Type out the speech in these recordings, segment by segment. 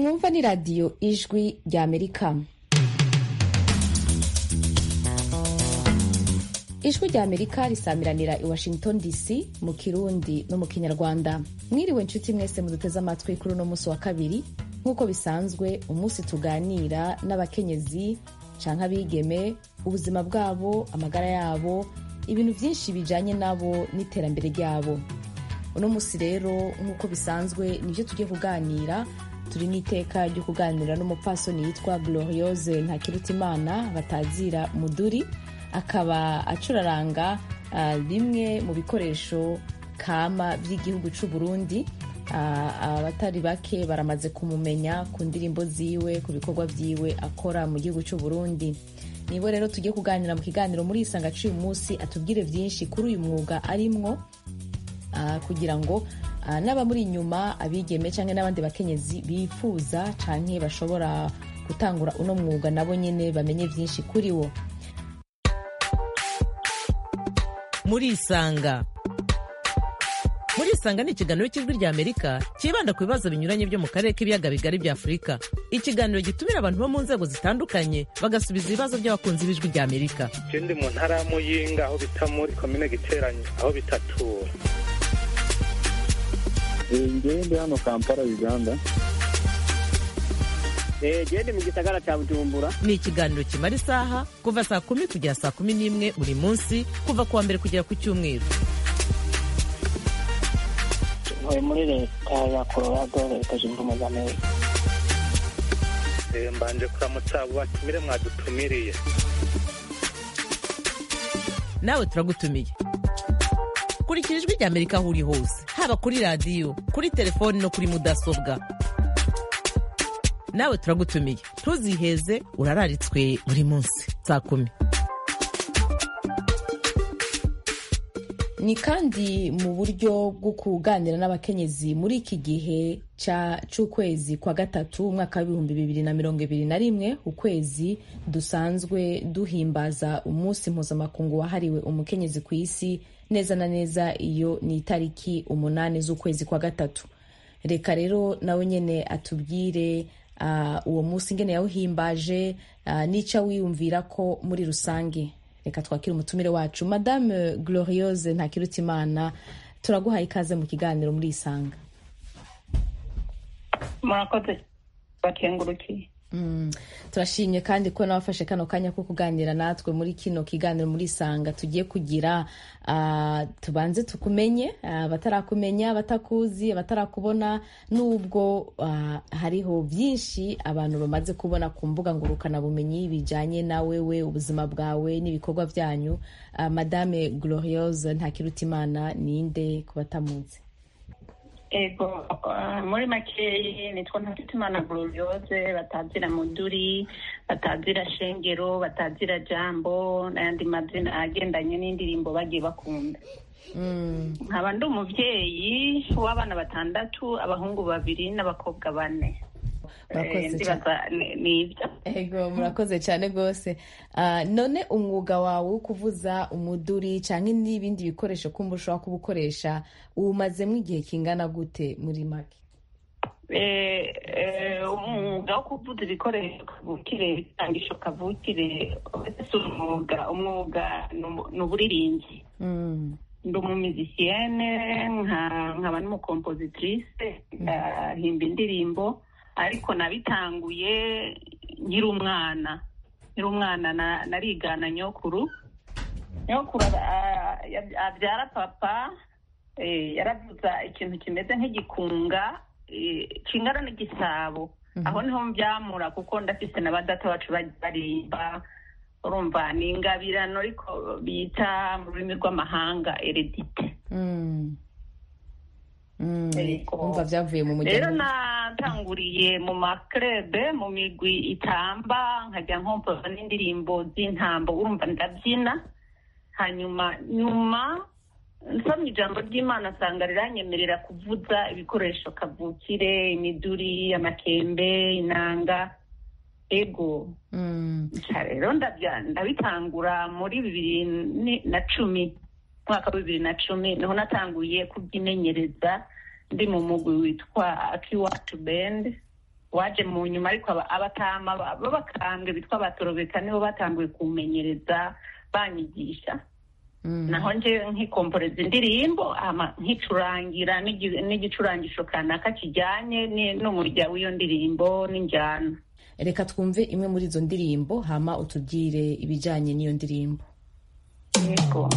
mwumva ni radiyo ijwi rya amerika ijwi rya amerika risamiranira i washington dc mu kirundi no mu kinyarwanda mwiriwe nshuti mwese muduteze amatwi kuri uno munsi wa kabiri nk'uko bisanzwe umunsi tuganira n'abakenyezi canke abigeme ubuzima bwabo amagara yabo ibintu byinshi bijanye nabo n'iterambere ryabo uno munsi rero nk'uko bisanzwe nibyo tugiye kuganira turi n'iteka ryo kuganira n'umupfasoni yitwa gloriose ntakirutimana batazira muduri akaba acuraranga uh, bimwe mu bikoresho kama by'igihugu c'u Burundi abatari uh, bake baramaze kumumenya ku ndirimbo ziwe ku bikorwa vyiwe akora mu gihugu c'u Burundi nibo rero tugiye kuganira mu kiganiro muri isanga c'uyu munsi atubwire vyinshi kuri uyu mwuga arimwo uh, kugira ngo uh, n'abamuri inyuma abigeme canke n'abandi bakenyezi bifuza canke bashobora gutangura uno mwuga nabo nyene bamenye vyinshi kuri wo murisanga murisanga ni ikiganiro cy'ijwi rya amerika cyibanda ku bibazo binyuranye byo mu karere k'ibiyaga bigari bya afurika ikiganiro gitumira abantu bo mu nzego zitandukanye bagasubiza ibibazo by'abakunzi b'ijwi rya amerika je ndi mu ntara ya muyinga aho bita muri komine giteranye aho bitatura ngewe ndi hano kampala uganda gende mu gisagara cya bujumbura ni ikiganiro kimara isaha kuva saa kumi kugera saa kumi n'imwe buri munsi kuva ku wa mbere kugera ku cyumweru ntuye muri leta ya colorado leta zunze ubumwe za amerika mbanje kuramutsa abo batumire mwadutumiriye nawe turagutumiye kurikira ijwi rya amerika aho uri hose haba kuri radiyo kuri telefoni no kuri mudasobwa nawe turagutumiye ntuziheze urararitswe buri munsi saa kumi ni kandi mu buryo bwo kuganira n'abakenyezi muri iki gihe c'ukwezi kwa gatatu umwaka w'ibihumbi bibiri na mirongo ibiri na rimwe ukwezi dusanzwe duhimbaza umunsi mpuzamakungu wahariwe umukenyezi ku isi neza na neza iyo ni itariki umunani z'ukwezi kwa gatatu reka rero nawe nyene atubwire uh, uwo munsi ngene yawuhimbaje uh, nica wiyumvira ko muri rusange reka twakire umutumire wacu madame gloriose ntakirutimana turaguhaye ikaze mu kiganiro muri isanga murakoze bakengurukiye Mm. turashimye kandi ko nawafashe kano kanya ko kuganira natwe muri kino kiganiro muri isanga tugiye kugira uh, tubanze tukumenye abatarakumenya uh, batakuzi abatarakubona nubwo uh, hariho byinshi abantu bamaze kubona ku mbuga ngurukana bumenyi bijanye na wewe ubuzima bwawe n'ibikorwa byanyu uh, madame gloriose ntakirutimana ninde ku batamuzi ego muri makeyi nitwa ntakitimana gloriose batazira muduri batazira shengero batazira jambo n'ayandi mazina agendanye n'indirimbo bagiye bakunda nkaba ndi umubyeyi w'abana batandatu abahungu babiri n'abakobwa bane ego murakoze cyane rwose none umwuga wawe wo kuvuza umuduri cyangwa n'ibindi bikoresho kumva ushobora kuba ukoresha uwumazemo igihe kingana gute muri make umwuga wo kuvuza ibikoresho kavukire ibitangisho kavukire si umwuga umwuga ni uburirimbyi ndi umumizisiyene nkaba n'umukompositrice ndahimba indirimbo ariko nabitanguye nkiri umwana nkiri umwana narigana nyokuru nyokuru abyara papa yaravuza ikintu kimeze nk'igikunga kingana n'igisabo aho niho mbyamura kuko ndafite na badata bacu barimba urumva ni ingabirano ariko bita mu rurimi rw'amahanga eredite umva byavuye mu muryango rero natanguriye mu makrebe mu migwi itamba nkajya nkompoza n'indirimbo z'intambo urumva ndabyina hanyuma nyuma nsomye ijambo ry'imana asanga riranyemerera kuvuza ibikoresho kavukire imiduri amakembe inanga ego rero ndabitangura muri bibiri na cumi mwaka wa bibiri na cumi niho natanguye kubyimenyereza ndi mu mugwi witwa akiwacu bendi waje mu nyuma ariko aba- abatama ba- b'abakambwe bitwa abatorobeka nibo batanguye kumenyereza banyigisha Mm. naho nje nkikomporeza indirimbo hama nkicurangira n'igi- n'igicurangisho kanaka kijyanye ni- n'umurya w'iyo ndirimbo n'injyana reka twumve imwe muri izo ndirimbo hama utubwire ibijyanye n'iyo ndirimbo yego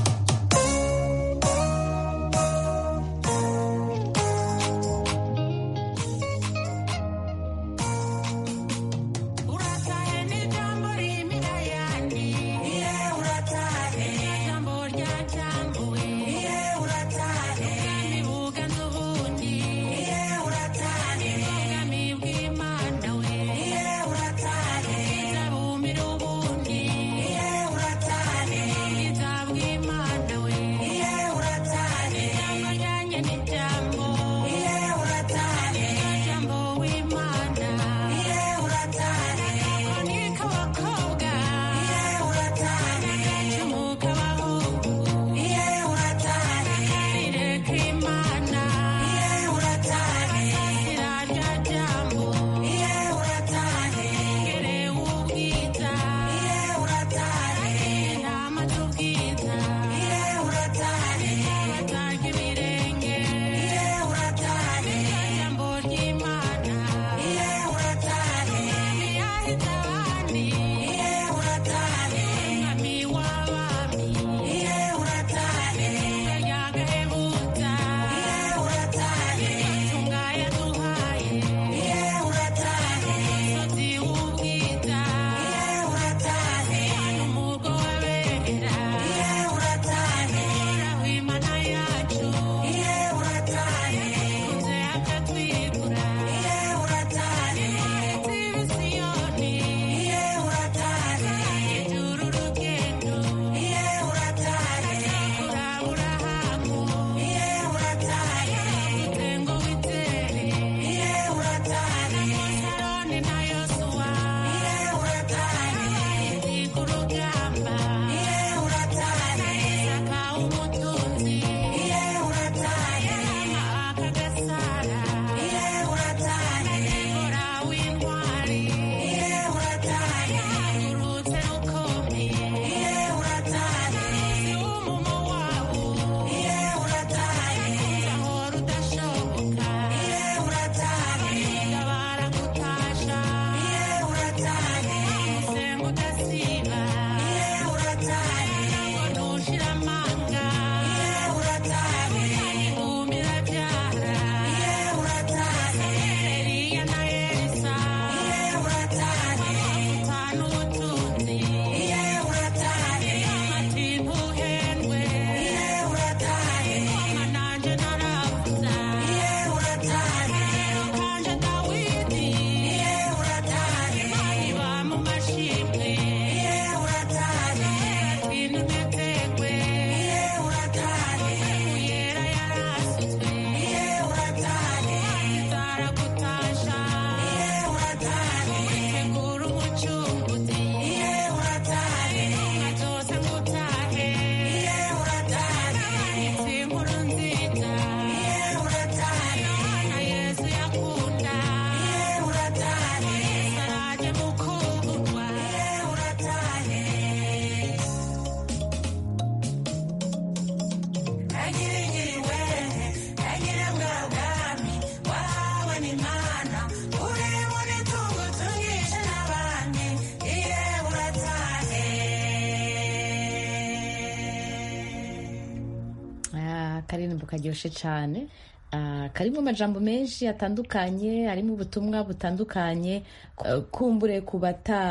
akaririmbo karyoshye cyane Ah, karimo amajambo menshi atandukanye harimo ubutumwa butandukanye Eh, kumbure ku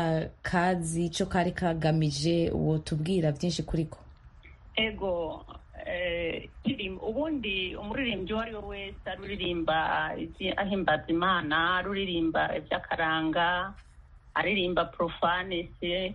batakazi icyo kari kagamije uwo tubwira byinshi kuri ko ego eh, indirimbo- ubundi umuririmbyi uwo ari we wese aruririmba izi- ahimbaza imana aruririmba iby'akaranga aririmba profanese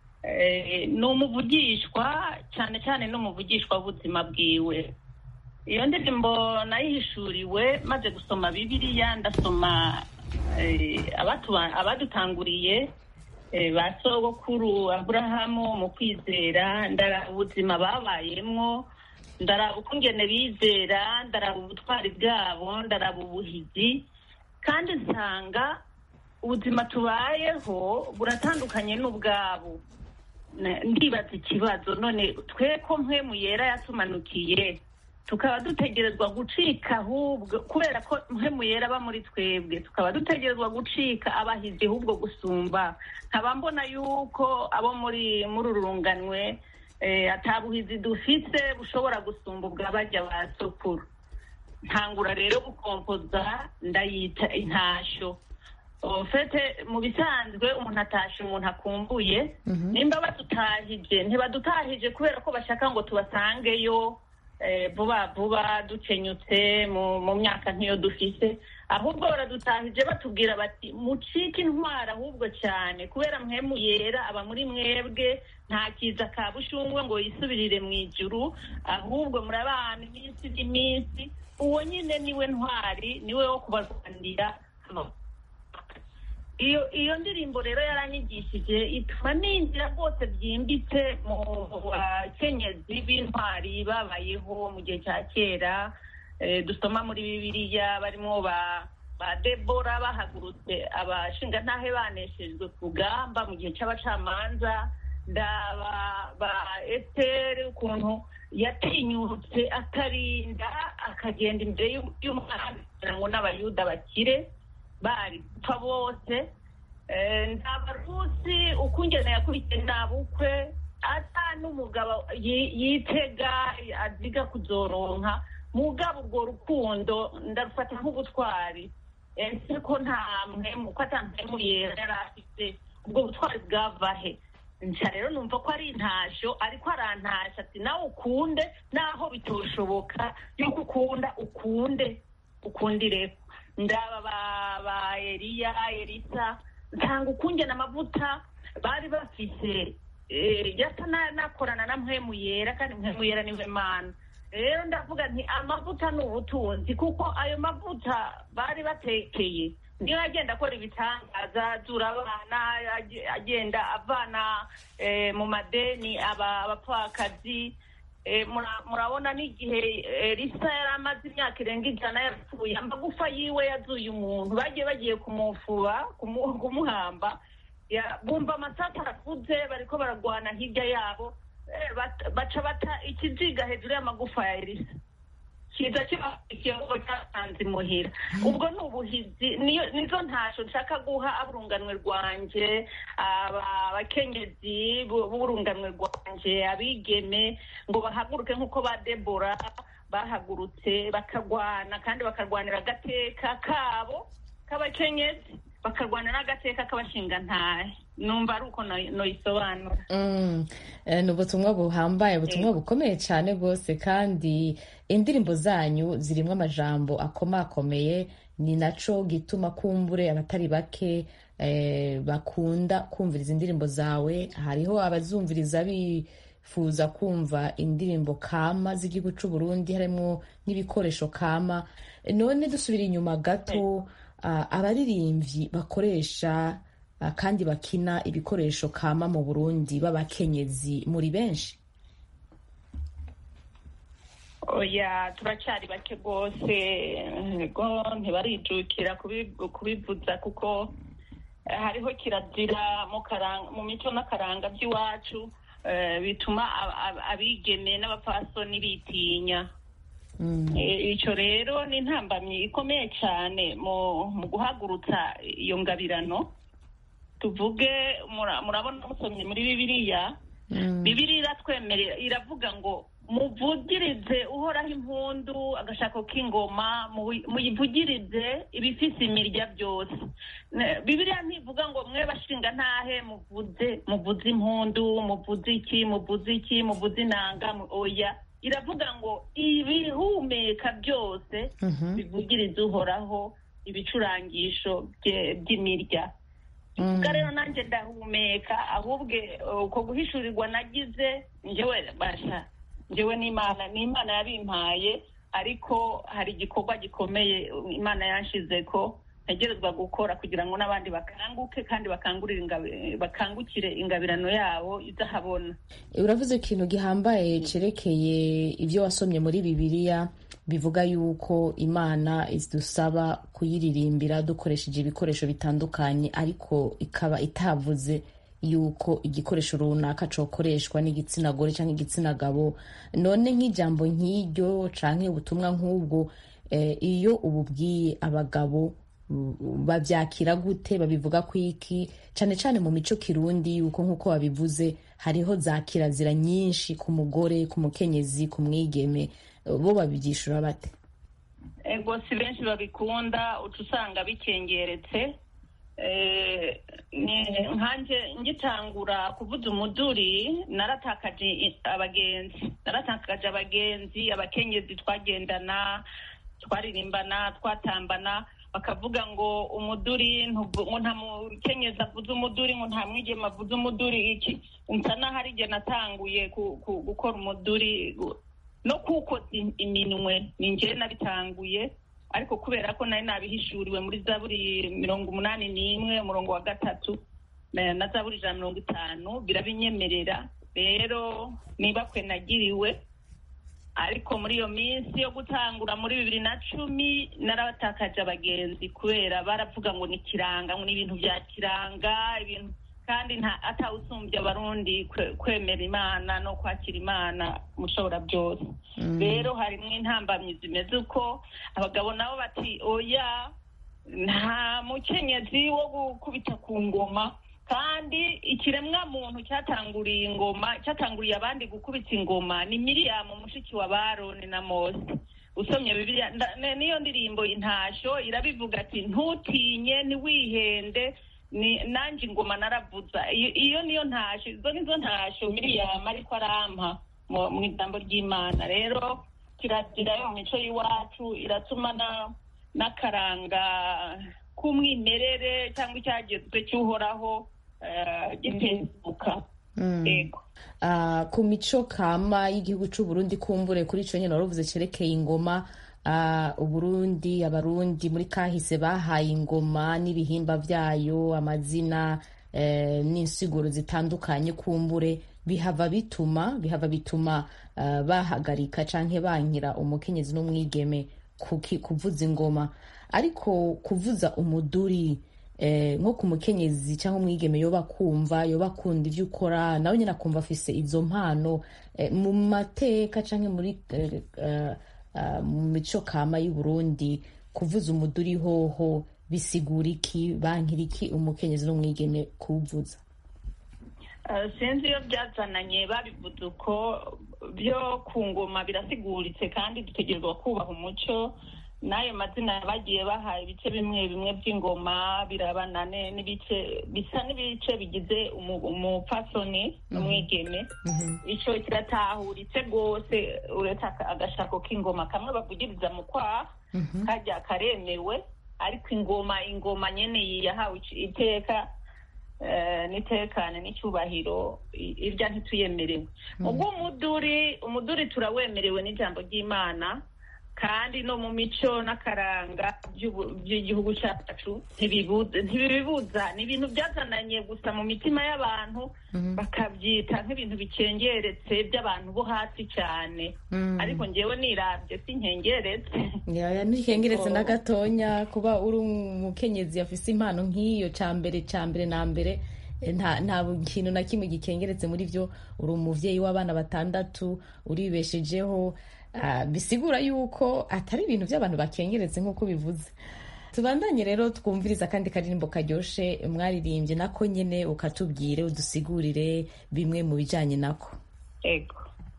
eh, ni umuvugishwa cyane cyane ni umuvugishwa w'ubuzima bwiwe iyo ndirimbo nayihishuriwe maze gusoma bibiliya ndasoma eh, abatuba- abadutanguriye eh, ba sogokuru aburahamu mu kwizera ndaraba ubuzima babayemwo ndaraba uko ngene bizera ndaraba ubutwari bwabo ndaraba ubuhizi kandi nsanga ubuzima tubayeho buratandukanye n'ubwabo Na- ndibaza ikibazo none twe ko mpwemu yera yatumanukiye tukaba dutegerezwa gucika ahubwo kubera ko mpwemu yera aba muri twebwe tukaba dutegerezwa gucika abahizi ahubwo gusumba nkaba mbona yuko abo muri muri uru runganwe eh, atabuhizi dufise bushobora gusumba ubwa bajya ba sokuru ntangura rero gukompoza ndayita intashyo ofete mu bisanzwe umuntu atasha umuntu akumbuye nimba badutahije ntibadutahije kubera ko bashaka ngo tubasangeyo eh, vuba vuba dukenyutse mu mu myaka nk'iyo dufise ahubwo baradutahije batubwira bati mucike intwara ahubwo cyane kubera mwemu yera aba muri mwebwe nta kiza ka bushungwe ngo yisubirire mu ijuru ahubwo murabana iminsi n'iminsi uwo nyine niwe ntwari niwe wo kubarwanira hano iyo iyo ndirimbo rero yaranyigishije ituma ninjira rwose byimbitse mu bakenyezi b'intwari babayeho mu gihe cya kera Eh, dusoma muri bibiliya barimo ba ba debora bahagurutse abashingantahe baneshejwe ku rugamba mu gihe cy'abacamanza ndaba ba esiteri ukuntu yatinyutse akarinda akagenda imbere y'u- y'umwami kugira ngo n'abayuda bakire bari gupfa bose Eh, ndaba rusi ukungene yakurikiye nta bukwe ata n'umugabo yi- yitega aziga kuzoronka mugabo urwo rukundo ndarufata nk'ubutwari ese ko nta mpemu ko ata mpemu yera yari afite ubwo butwari bwava he nca rero numva ko ari intashyo ariko arantasha ati nawe ukunde naho bitoshoboka yuko ukunda ukunde ukundire ndaba ba ba eliya elisa nsanga ukungena amavuta bari bafise eh, yasa na- nakorana na mpwemu yera kandi mpwemu yera niwe mana rero ndavuga nti amavuta ni ubutunzi kuko ayo mavuta bari batekeye niyo agenda akora ibitangaza azura abana age- agenda avana eh, mu madeni aba- abapfakazi Eh, mura- murabona n'igihe elisa yari amaze imyaka irenga ijana yapfuye amagufa yiwe yazuye umuntu bagiye bagiye kumufuba kumu- kumuhamba Ya- bumva amasata arakuze bariko baragwana hirya yabo Eh, bat- baca bata ikiziga hejuru y'amagufa ya elisa kiza kibakurikiye ngo cyasanze imuhira ubwo ni ubuhizi niyo nizo ntasho nshaka guha aburunganwe rwanje aba- abakenyezi bu- b'urunganwe rwanje abigeme ngo bahaguruke nk'uko ba debora bahagurutse bakagwana kandi bakarwanira agateka kabo k'abakenyezi bakarwanira n'agateka k'abashingantahe numva ari uko no- noyisobanura Mm, eh, ni ubutumwa buhambaye ubutumwa bukomeye cyane rwose kandi indirimbo zanyu zirimo amajambo akomakomeye ni naco gituma kumbure abatari bake eh, bakunda kumviriza indirimbo zawe hariho abazumviriza bifuza kumva indirimbo kama z'igihugu c'u Burundi harimo n'ibikoresho kama none dusubira inyuma gato ah, abaririmbyi bakoresha ah, kandi bakina ibikoresho kama mu Burundi b'abakenyezi muri benshi oya turacyari bake rwose ego ntibarijukira kubi- kubivuza kuko eh, hariho kirazira mu karanga- mu mico n'akaranga by'iwacu eh, bituma ab- ab- abigeme n'abapfasoni bitinya Mm. Eh, icyo rero ni intambamyi ikomeye cyane mu mu guhagurutsa iyo ngabirano tuvuge mura- murabona musomye muri bibiliya Mm. bibiri iratwemerera iravuga ngo muvugirize uhoraho impundu agashako k'ingoma muyi- muyivugirize ibifise imirya byose Ne- bibiriya ntivuga ngo mwe bashinga ntahe muvuze muvuze impundu muvuze iki muvuze iki muvuze inanga mu- oya iravuga ngo ibihumeka byose Mhm. bivugirize uhoraho ibicurangisho bye- by'imirya Mm. ubwo rero nanjye ndahumeka ahubwo eh, uko guhishurirwa nagize njyewe basha njyewe n'imana n'imana yabimpaye ariko hari igikorwa gikomeye imana yanshize ko ntegerezwa gukora kugira ngo n'abandi bakanguke kandi bakangurire ingabi- bakangukire ingabirano yabo idahabona uravuze ikintu gihambaye cerekeye ibyo wasomye muri bibiliya bivuga yuko imana idusaba kuyiririmbira dukoresheje ibikoresho bitandukanye ariko ikaba itavuze yuko igikoresho runaka cokoreshwa n'igitsina gore cyangwa igitsina gabo none nk'ijambo nk'iryo canke ubutumwa nk'ubwo eh, iyo ububwiye abagabo mm, bavyakira gute babivuga ku iki cane cane mu mico kirundi yuko nk'uko babivuze hariho za kirazira nyinshi ku mugore ku mukenyezi ku mwigeme bo babyishura bate ego si benshi babikunda uca usanga bikengeretse Eh, ni- nkanje ngitangura kuvuza umuduri naratakaje i- abagenzi naratakaje abagenzi abakenyezi twagendana twaririmbana twatambana bakavuga ngo umuduri ntuvu- ngo nta mukenyezi avuze umuduri ngo nta mwigema avuze umuduri iki nsa naho ari jye natanguye ku- ku- gukora umuduri gu- no kuwukoza im- iminwe ni njyewe nabitanguye ariko kubera ko nari nabihishuriwe muri zaburi mirongo umunani n'imwe umurongo wa gatatu na na zaburi ijana na mirongo itanu birabinyemerera rero niba kwe nagiriwe ariko muri iyo minsi yo gutangura muri bibiri na cumi narabatakaje abagenzi kubera baravuga ngo ni kiranga ngo ni ibintu bya kiranga ibintu kandi nta atawusumbye abarundi kwe- kwemera imana no kwakira imana mushobora byose rero harimo intambamyi zimeze uko abagabo nabo bati oya nta mukenyezi wo gukubita ku ngoma kandi ikiremwa muntu cyatanguriye ingoma cyatanguriye abandi gukubita ingoma ni miriyamu mushiki wa baroni na mose usomye bibiliya nda- ne- niyo ndirimbo intasho irabivuga ati ntutinye ntiwihende ni nanjye ingoma naravuza iyo iyo niyo ntasho izo nizo ntasho miriyamu ariko arampa mu mu ijambo ry'imana rero kirazira yo mu mico y'iwacu iratuma na n'akaranga k'umwimerere cyangwa icyagezwe cy'uhoraho eh, gitezuka yego Ah, ku mico kama y'igihugu c'u Burundi kumbure kuri ico nyene waruvuze cerekeye ingoma ah, uburundi abarundi muri kahise bahaye ingoma n'ibihimba vyayo amazina eh, n'insiguro zitandukanye kumbure bihava bituma bihava bituma ah, bahagarika canke bankira umukenyezi n'umwigeme kuki- kuvuza ingoma ariko kuvuza umuduri eh, nko ku mukenyezi cyangwa umwigeme yoba kumva yoba akunda ibyo ukora nawe nyine akumva afise izo mpano eh, mu mateka cyangwa muri eh, eh, eh, mu mico kama y'u Burundi kuvuza umuduri hoho bisigura iki bankira iki umukenyezi n'umwigeme kuwuvuza Eh, sinzi iyo byazananye babivuze uko byo ku ngoma birasiguritse kandi dutegerezwa kubaha umuco n'ayo mazina bagiye bahaye ibice bimwe bimwe by'ingoma birabana ne- n'ibice bisa n'ibice bigize umu- umupfasoni n'umwigeme ico kiratahuritse rwose uretse aka- agashako k'ingoma kamwe bavugiriza mu kwaha kajya karemewe ariko ingoma ingoma nyene yahawe ic- iteka eh, n'itekane n'icyubahiro i- irya ntituyemerewe ubwo umuduri umuduri turawemerewe n'ijambo ry'imana kandi no mu mico n'akaranga by'ubu- by'igihugu cyacu ntibibuza ntibibibuza ni ibintu byazananye gusa mu mitima y'abantu bakabyita nk'ibintu bicengeretse by'abantu bo hasi cyane ariko ngewe nirabye sinkengeretse yaya ntikengeretse na gatonya kuba uri umukenyezi afise impano nk'iyo ca mbere ca mbere na mbere eh, nta nta kintu na kimwe gikengeretse muri vyo uri umuvyeyi w'abana batandatu uribeshejeho ah, bisigura yuko atari ibintu by'abantu bakengeretse nk'uko bivuze tubandanye rero twumviriza kandi karirimbo karyoshe mwaririmbye nako nyene ukatubwire udusigurire bimwe mu bijanye nako ego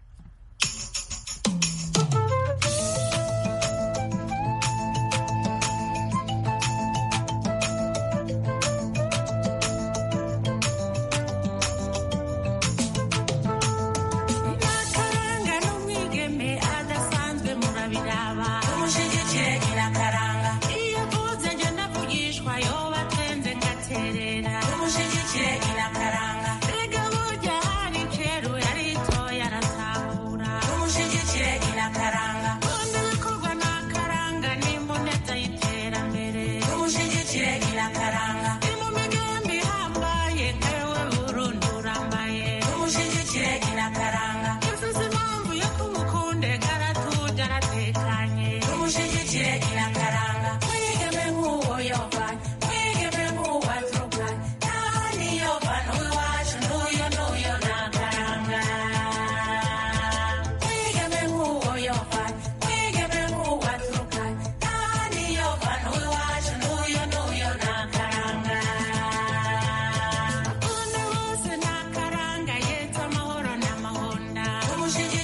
Nyakaranga n'umwigeme adasanzwe murabiraba umushyigikire nyirakaranga iyo avuze njye ndavugishwa yoba atwenze ngaterera umushyigikire nyirakaranga erega burya hari kera yaritoye araza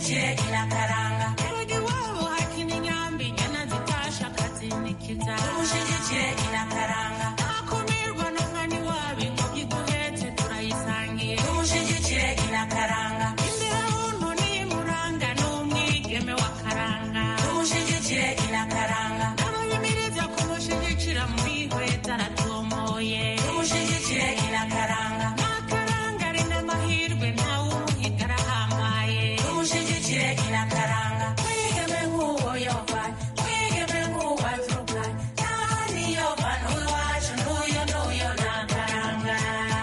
umushigikiye irakaranga erega iwabo hakina inyambi inyana zitasha akazinikiza umushigikiye irakaranga ntakumirwa n'umwanya wabo ingobyi duhetse turayisangiye umushigikiye irakaranga imbere y'umuntu n'imuranga n'umwigeme wa karanga umushigikiye irakaranga abayimiriza kumushyigikira muri hweza aratomoye umushigikiye irakaranga n'akaranga ari n'amahirwe ntawe umuhiga arahambaye umushigikiye irakaranga twigeme nk'uwo yova twigeme nk'uwo azuka n'ahandi yova n'uwacu n'uyo n'uyo nakaranga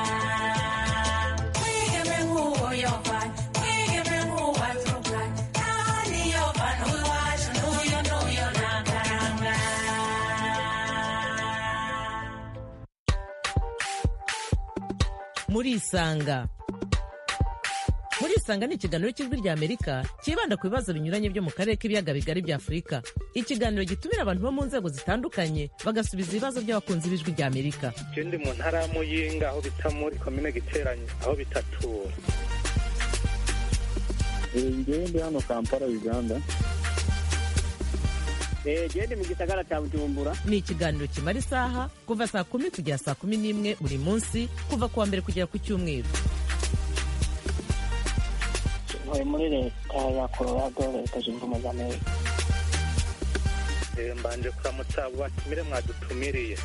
twigeme nk'uwo yova twigeme nk'uwo azuka n'ahandi yova n'uwacu n'uyo n'uyo nakaranga murisanga murisanga ni ikiganiro cy'ijwi rya amerika cyibanda ku bibazo binyuranye byo mu karere k'ibiyaga bigari bya afurika ikiganiro gitumira abantu bo mu nzego zitandukanye bagasubiza ibibazo by'abakunzi b'ijwi rya amerika je ndi mu ntara ya muyinga aho bita muri komine giteranyi aho bitatura ngewe ndi hano kampala uganda gende mu gisagara cya bujumbura ni ikiganiro kimara isaha kuva saa kumi kugera saa kumi n'imwe buri munsi kuva ku wa mbere kugera ku cyumweru ntuye muri leta ya colorado leta zunze ubumwe za amerika Eh, mbanje kuramutsa abo batumire mwadutumiriye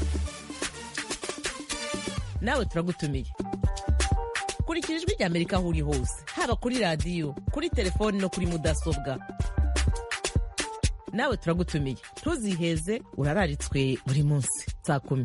nawe turagutumiye kurikira ijwi rya amerika aho uri hose haba kuri radiyo kuri telefoni no kuri mudasobwa nawe turagutumiye ntuziheze urararitswe buri munsi saa kumi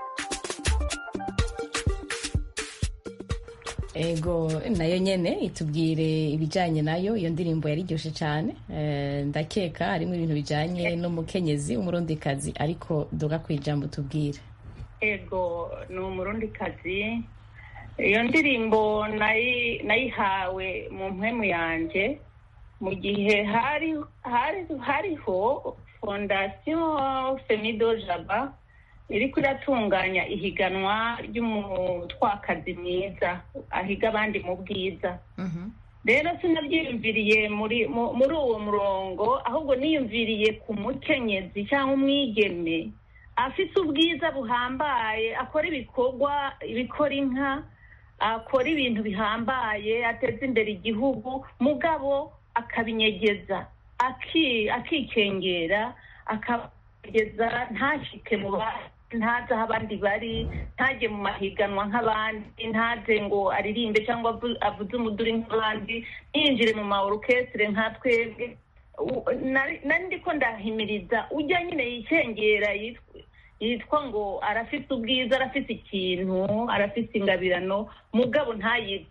ego nayo nyene itubwire ibijanye nayo iyo ndirimbo yariryoshe cyane Eh, ndakeka harimo ibintu bijanye n'umukenyezi umurundikazi ariko duga ku ijambo tubwire ego ni umurundikazi iyo ndirimbo nayi- nayihawe mu mpwemu yanjye mu gihe hari hari hariho fondasiyo femido jaba iriko iratunganya ihiganwa ry'umutwakazi mwiza ahiga abandi mu bwiza rero sinabyiyumviriye muri mu- muri uwo murongo ahubwo niyumviriye ku mukenyezi cyangwa umwigeme afite ubwiza buhambaye akora ibikorwa ibikora inka akora ibintu bihambaye ateza imbere igihugu mugabo akabinyegeza aki- akikengera akabigeza ntashike mu bandi ntaze aho abandi bari ntajye mu mahiganwa nk'abandi ntaze ngo aririmbe cyangwa avu- avuze umuduri nk'abandi ntiyinjire mu ma orukestre nka twebwe U- nari nari ndiko ndahimiriza ujya nyine yikengera yitwa yitwa ngo arafite ubwiza arafite ikintu arafite ingabirano mugabo ntayize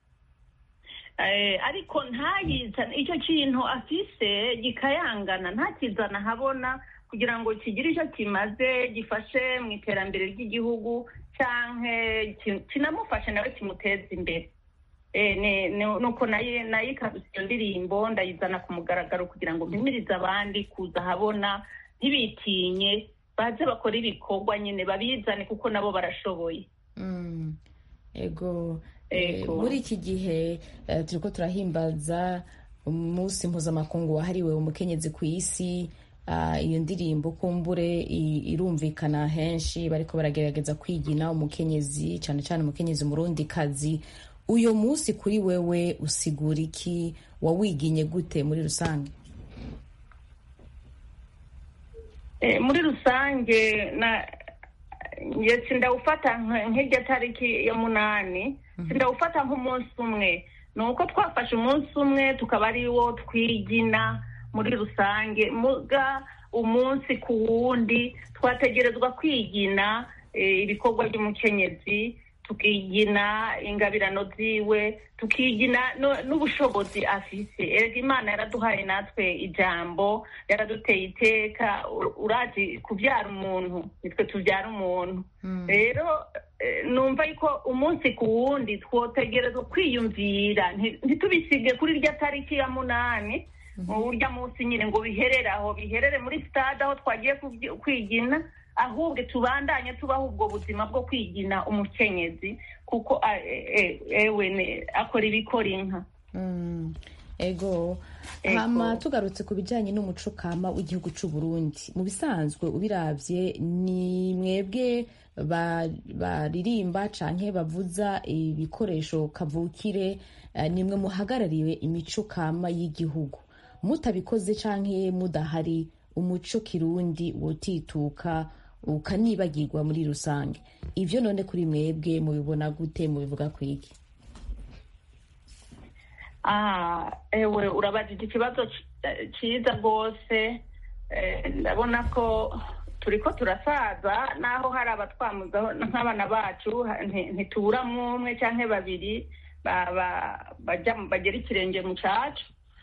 Eh, ariko ntayizana icyo kintu afise gikayangana ntakizana ahabona kugira ngo kigire icyo kimaze gifashe mu iterambere ry'igihugu canke ki- kinamufashe nawe kimuteza imbere Eh, ni- ni- nuko naye nayikabise iyo ndirimbo ndayizana ku mugaragaro kugira ngo mpimirize abandi kuza ahabona ntibitinye baze bakora ibikorwa nyine babizane kuko nabo barashoboye Mm. ego eh, Ego. muri iki gihe eh, turiko turahimbaza umunsi mpuzamakungu wahariwe umukenyezi ku isi Ah, iyo ndirimbo kumbure i- irumvikana henshi bariko baragerageza kwigina umukenyezi cyane cyane umukenyezi murundi kazi uyo munsi kuri wewe usigura iki wawiginye gute muri rusange Eh, muri rusange na nge sindawufata nk- nk'irya tariki ya munani sindawufata nk'umunsi umwe ni uko twafashe umunsi umwe tukaba ari wo twigina muri rusange muga umunsi ku wundi twategerezwa kwigina eh, ibikorwa by'umukenyezi tukigina ingabirano ziwe tukigina no- n'ubushobozi afise erega imana yaraduhaye natwe ijambo yaraduteye iteka u- urazi kubyara umuntu nitwe tubyara umuntu rero eh, numva yuko umunsi ku wundi twotegerezwa kwiyumvira nti- ntitubisige kuri rya tariki ya munani urya munsi nyine ngo biherere aho biherere muri stade aho twagiye kubyi- kwigina ahubwo tubandanye tubaho ubwo buzima bwo kwigina umukenyezi kuko a- e- e- ewe ne- akora ibikora inka Mm. ego Ego. hama tugarutse ku bijyanye n'umuco kama w'igihugu cy'u Burundi mu bisanzwe ubirabye ni mwebwe ba- baririmba canke bavuza ibikoresho kavukire eh, nimwe muhagarariwe imico kama y'igihugu mutabikoze canke mudahari umuco kirundi wotituka ukanibagirwa muri rusange ivyo none kuri mwebwe mubibona gute mubivuga kwiki Ah, ewe urabajije ikibazo ci- eh, ciza rwose Eh, ndabona ko turiko turasaza naho hari abatwamuzaho nk'abana bacu ha- nti- ntituburamwo umwe canke babiri ba- ba- baja mu- bagera ikirenge mu cacu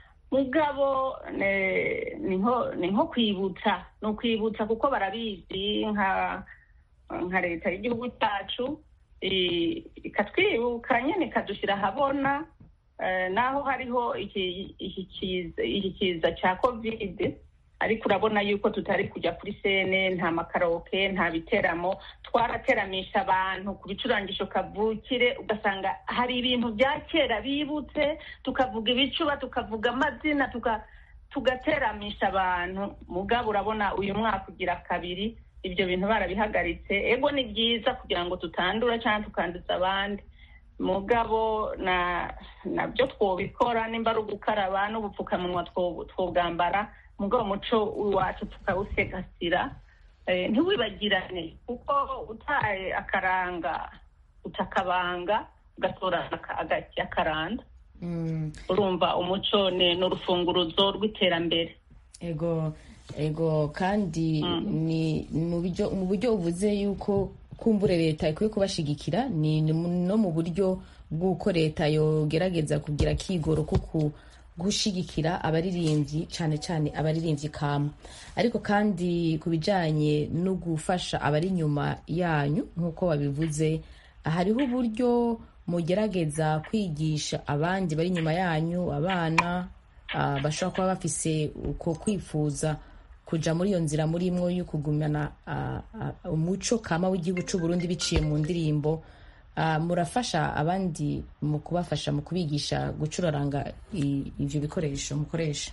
mugabo ne- ni nko ni nko kwibutsa ni ukwibutsa kuko barabizi nka nka leta y'igihugu cyacu i- ikatwibuka nyine ikadushyira ahabona eh, naho hariho iki iki kiza iki kiza cya kovide ariko urabona yuko tutari kujya kuri sene nta makaroke nta biteramo twarateramisha abantu ku bicurangisho kavukire ugasanga hari ibintu bya kera bibutse tukavuga ibicuba tukavuga amazina tuka tugateramisha abantu mugabo urabona uyu mwaka ugira kabiri ibyo bintu barabihagaritse ego ni byiza kugira ngo tutandura cyangwa tukanduza abandi mugabo na nabyo twobikora nimba ari ugukaraba n'ubupfukamunwa two- twobwambara mugabo umuco w'iwacu tukawusegasira Eh, ntiwibagirane kuko utaye akaranga utakabanga ugatora aka- agati akaranda Mm. urumva umuco ni ni urufunguruzo rw'iterambere ego ego kandi ni mu buryo mu buryo uvuze yuko kumbure leta ikwiye kubashigikira ni ni mu- no mu buryo bw'uko leta yogerageza kugira kigoro ko ku- gushigikira abaririmbyi cyane cyane abaririmbyi kama ariko kandi ku bijyanye no gufasha abari inyuma yanyu nk'uko babivuze hariho uburyo mugerageza kwigisha abandi bari inyuma yanyu abana ah, bashobora kuba bafise uko kwifuza kuja muri iyo nzira murimwo yo kugumana ah, ah, umuco kama w'igihugu cy'u Burundi biciye mu ndirimbo Ah, murafasha abandi mu kubafasha mu kubigisha gucuraranga i- ivyo bikoresho mukoresha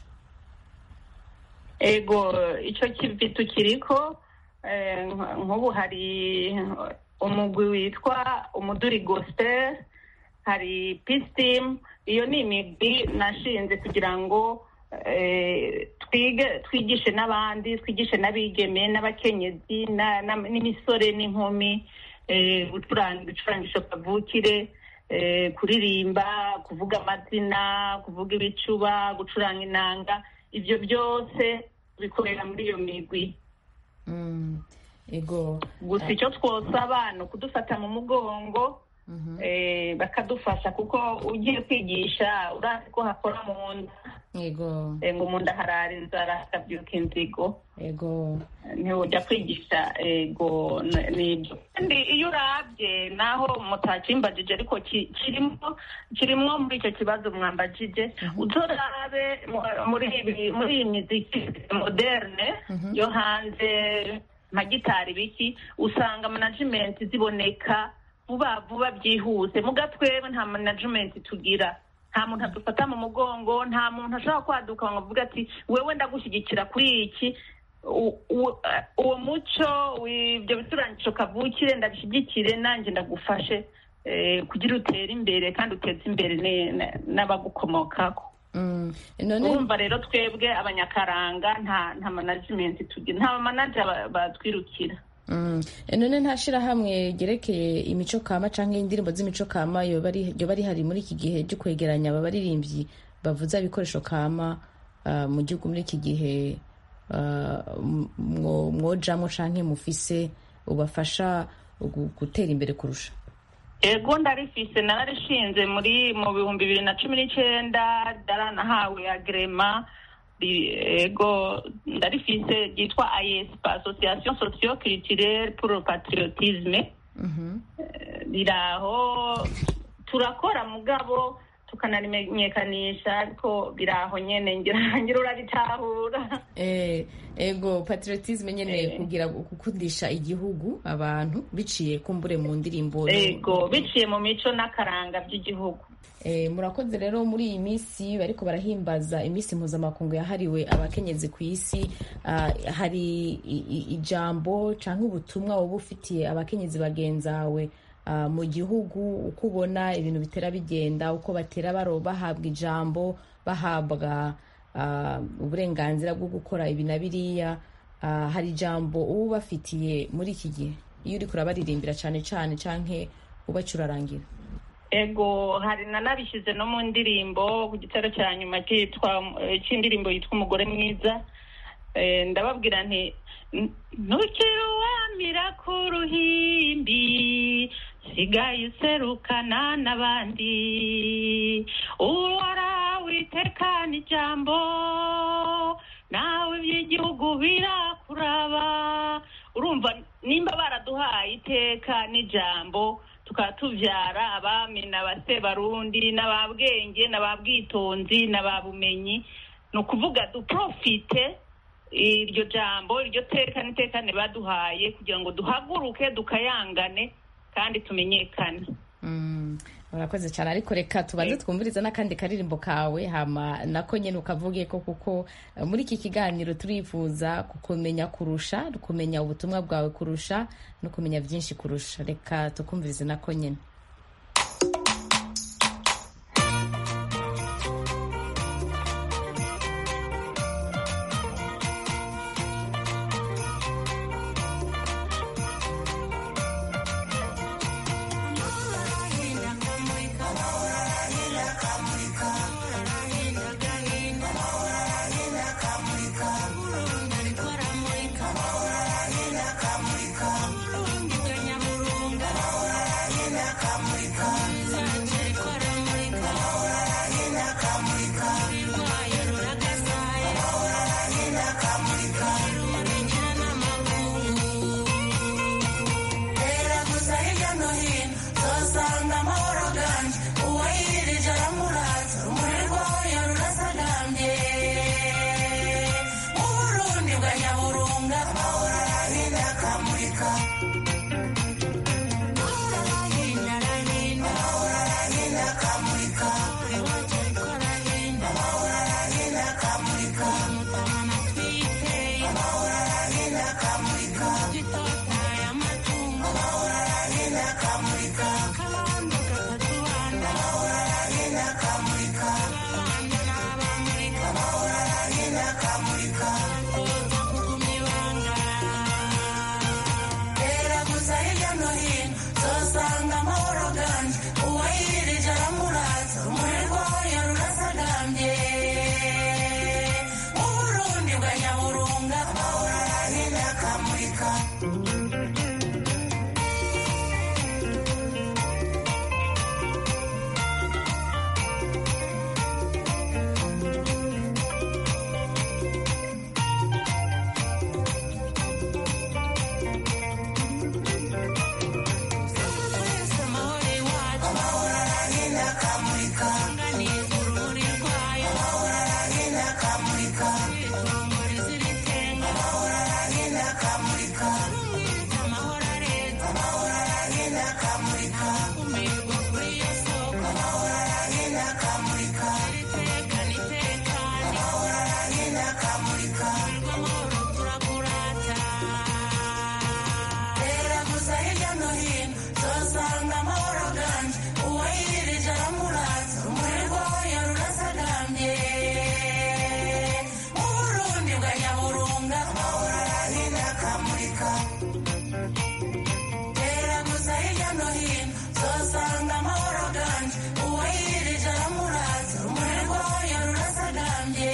ego icyo kivi tukiriko eh, nk- nk'ubu hari umugwi witwa umuduri gospel hari peace team iyo ni imigwi nashinze kugira ngo eh, twige twigishe n'abandi twigishe n'abigeme n'abakenyezi na- na- n'imisore n'inkumi eh, gucuranga ibicurangisho kavukire eh, kuririmba kuvuga amazina kuvuga ibicuba gucuranga inanga ibyo byose bikorera muri iyo migwi Mm, ego gusa icyo twosaba ni ukudufata mu mugongo eh, bakadufasha kuko ugiye kwigisha urazi ko hakora mu nda ego eh, ngo mu nda harara inzara hakabyuka inzigo ego ntiwujya kwigisha ego n- nibyo kandi iyo urabye naho mutakimbajije ariko ki- kirimo kirimo muri icyo kibazo mwambajije uzorabe mu- muri ibi- muri iyi miziki moderne yo hanze nka gitari biki usanga management ziboneka vuba vuba byihuse muga twebwe nta management tugira nta muntu adufata mu mugongo nta muntu ashobora kwaduka ngo avuge ati wewe ndagushyigikira kuri iki u- u- eh, uwo muco w'ibyo bicurangisho kavukire ndabishyigikire nanjye ndagufashe eh, kugira utere imbere kandi uteze imbere ne- ne- n'abagukomokako Mm, none urumva rero twebwe abanyakaranga nta nta management tugira nta manager ba- batwirukira Mm. none nta shirahamwe ryerekeye imico kama canke indirimbo z'imico kama yoba ari yoba rihari muri iki gihe ryo kwegeranya aba baririmbyi bavuza ibikoresho kama ah, mu gihugu muri iki gihe ah, m- mwo- mwojamwo canke mufise ubafasha gu- gutera imbere kurusha ego ndarifise nararishinze muri mu bihumbi bibiri na cumi n'icyenda daranahawe agrema ri- ego ndarifise ryitwa ayespa association socio culturelle pour le patriotisme Mhm. riraho turakora mugabo tukanarimenyekanisha ariko biraho nyene ngira ngira urabitahura Eh, ego patriotisme nyene Eh. kugira gukundisha igihugu abantu biciye kumbure mu ndirimbo no- ego biciye mu mico n'akaranga by'igihugu Eh, murakoze rero muri iyi minsi bariko barahimbaza iminsi mpuzamakungu yahariwe abakenyezi ku isi ah, hari i- i- ijambo canke ubutumwa woba ufitiye abakenyezi bagenzawe ah, mu gihugu uko ubona ibintu bitera bigenda uko batera baro bahabwa ijambo bahabwa ah, uburenganzira bwo gukora ibi na biriya Ah, hari ijambo uba ubafitiye muri iki gihe iyo uriko urabaririmbira cane cane canke ubacurarangira ego hari nanabishyize no mu ndirimbo ku gitero cya nyuma cyitwa eh, cy'indirimbo yitwa umugore mwiza Eh, ndababwira nti "N- ntukiri uwamira ku ruhimbi sigaye userukana n'abandi uwarawe itekana ijambo nawe iby'igihugu birakuraba urumva nimba baraduhaye iteka n'ijambo tukaba tubyara abami n'abasebarundi n'ababwenge n'ababwitonzi n'ababumenyi ni ukuvuga duprofite iryo jambo iryo teka n'itekane baduhaye kugira ngo duhaguruke dukayangane kandi tumenyekane Mm, urakoze cyane ariko reka tubanze twumviriza n'akandi karirimbo kawe hama nako nyene ukavuge ko kuko eh, muri iki kiganiro turifuza kukumenya kurusha kumenya ubutumwa bwawe kurusha no kumenya byinshi kurusha reka tukumvirize nako nyene Era gusa hirya no hino uzasanga amahoro ganje uwayirije aramuraza urumuri rwayo rurasagambye mu burundi bwa nyaburunga amahoro arahinda akamurika amahoro arahinda arahinda amahoro arahinda akamurika iwacu ariko arahinda amahoro arahinda akamurika mutabana twiteye amahoro arahinda akamurika gitotaye amatungo amahoro arahinda akamurika kabando kakatubanda amahoro arahinda akamurika abandi n'abamurika amahoro arahinda akamurika batoza kuguma ibanga era gusa hirya no hino uzasanga amahoro ganje uwayirije aramuraza urumuri rwayo rurasagambye mu burundi bwa nyaburunga amahoro arahinda akamurika amahoro iwacu amahoro arahinda akamurika anganiza urumuri rwayo amahoro arahinda akamurika itongore ziritenga amahoro arahinda akamurika rumwiza amahoro arenze amahoro arahinda akamurika umirwa kuri iyo soko amahoro arahinda akamurika iritekana itekane amahoro arahinda akamurika urwo amahoro turakurata era gusa hirya no hino uzasanga amahoro ganje uwayirije aramuraza urumuri rwayo rurasagambye mu burundi bwa nyaburunga amahoro arahinda akamurika era gusa hirya no hino uzasanga amahoro ganje uwayirije aramuraza urumuri rwayo rurasagambye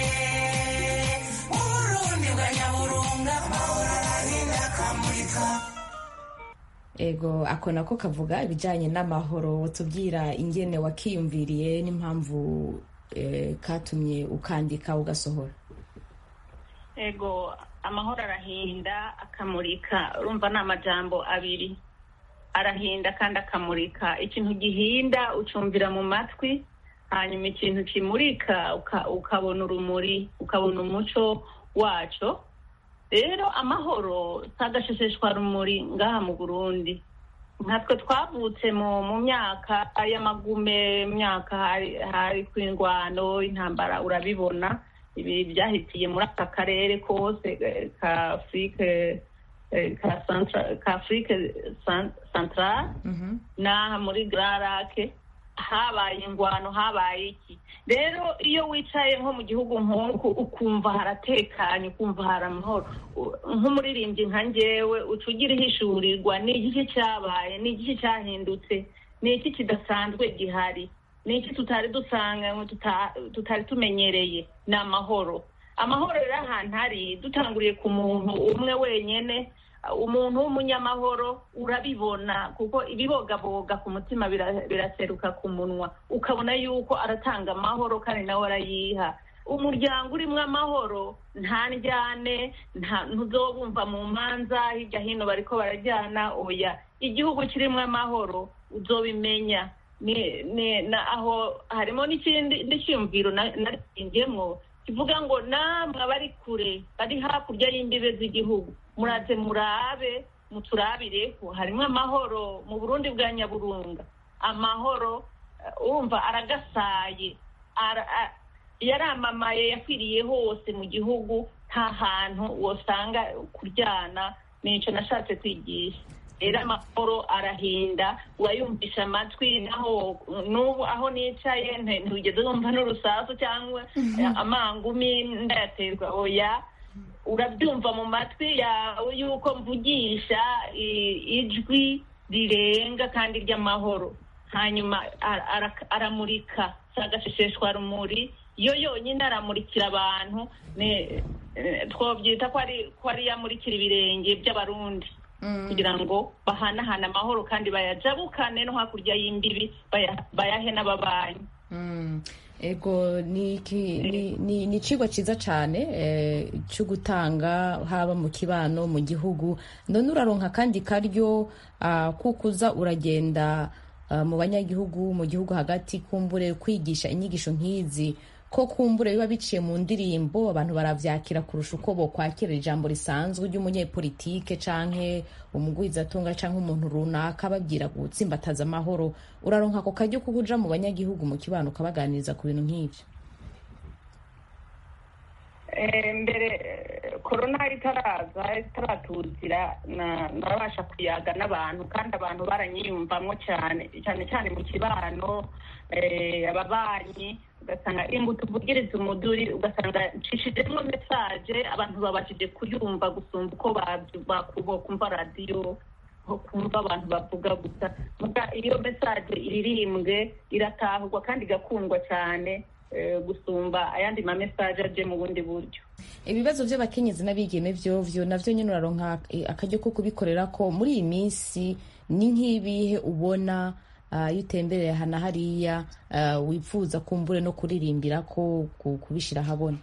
mu burundi bwa nyaburunga amahoro arahinda akamurika ego ako nako kavuga ibijyanye n'amahoro tubwira ingene wakiyumviriye n'impamvu eh, katumye ukandika ugasohora ego amahoro arahinda akamurika urumva ni amajambo abiri arahinda kandi akamurika ikintu gihinda ucumvira mu matwi hanyuma ikintu kimurika uka- ukabona urumuri ukabona umuco waco rero amahoro si agashesheshwa rumuri ngaha mu burundi nkatwe twavutse mu mu myaka y'amagume myaka hari hari kw'ingwano intambara urabibona ibi byahitiye muri aka karere kose eh, ka afurike eh, ka Centra- ka afurike Cent- centrale n'aha muri gararake habaye ingwano habaye iki rero iyo wicaye nko mu gihugu nk'uku ukumva haratekanye ukumva hari amahoro U- nk'umuririmbyi nka njyewe uca ugira ihishurirwa ni igiki cyabaye ni igiki cyahindutse ni iki kidasanzwe gihari ni iki tutari dusanganywe tuta- tutari tumenyereye ni amahoro amahoro rero ahantu hari dutanguriye ku muntu umwe wenyine umuntu w'umunyamahoro urabibona kuko ibibogaboga ku mutima bira- biraseruka ku munwa ukabona yuko aratanga amahoro kandi nawe arayiha umuryango urimo amahoro nta njyane nta ntuzobumva mu manza hirya hino bariko barajyana oya igihugu kirimo amahoro uzobimenya ni ni na aho harimo n'ikindi n'icyumviro narindiyemo kivuga ngo namwe abari kure bari hakurya y'imbibe z'igihugu muraze murabe muturabireho harimo amahoro mu burundi bwa nyaburunga amahoro eh, urumva aragasaye ara- a- yaramamaye yakwiriye hose mu gihugu nta hantu wosanga kuryana nicyo nashatse kwigisha rero amahoro arahinda urayumvisha amatwi naho n'ubu aho nicaye nte- ntugeze wumva n'urusasu cyangwa amangumi ndayaterwa oya urabyumva mu matwi yawe yuko mvugisha i- ijwi rirenga kandi ry'amahoro hanyuma ara- ara- aramurika si agashesheshwa rumuri yo yonyine aramurikira abantu ne- eh, twobyita ko ari ko ari yamurikira ibirenge by'abarundi kugira ngo bahanahane amahoro kandi bayajabukane no hakurya y'imbibi baya- bayahe n'ababanyi Mm. ego ni iki- ni- ni ni icigwa ciza cane eh, co gutanga haba mu kibano mu gihugu none uraronka kandi karyo ah, kuko uza uragenda ah, mu banyagihugu mu gihugu hagati kumbure kwigisha inyigisho nk'izi ko kumbure biba biciye mu ndirimbo abantu baravyakira kurusha uko bokwakira ijambo risanzwe ry'umunyepolitike canke umugwizatunga canke umuntu runaka babwira gutsimbataza amahoro uraronka ako karyo ko kuja mu banyagihugu mu kibano ukabaganiriza ku bintu nk'ivyo Eh, mbere eh, korona itaraza itaratuzira na- narabasha kuyaga n'abantu kandi abantu baranyiyumvamo cyane cyane cyane mu kibano eh, ababanyi ugasanga ingo tuvugiriza umuduri ugasanga ncishijemo mesaje abantu babashije kuyumva gusumba uko babyu- baku- bokumva radiyo nko kumva abantu bavuga gusa muga iyo mesaje iririmbwe iratahurwa kandi igakundwa cyane eh, gusumba ayandi ma mesaje aje mu bundi buryo ibibazo by'abakenyezi n'abigeme vyovyo navyo nyene uraronka eh, akaryo ko kubikorera ko muri iyi minsi ni nk'ibihe ubona ah, iyo utembereye aha na hariya ah, wifuza kumbure no kuririmbira ko ku- kubishira ahabona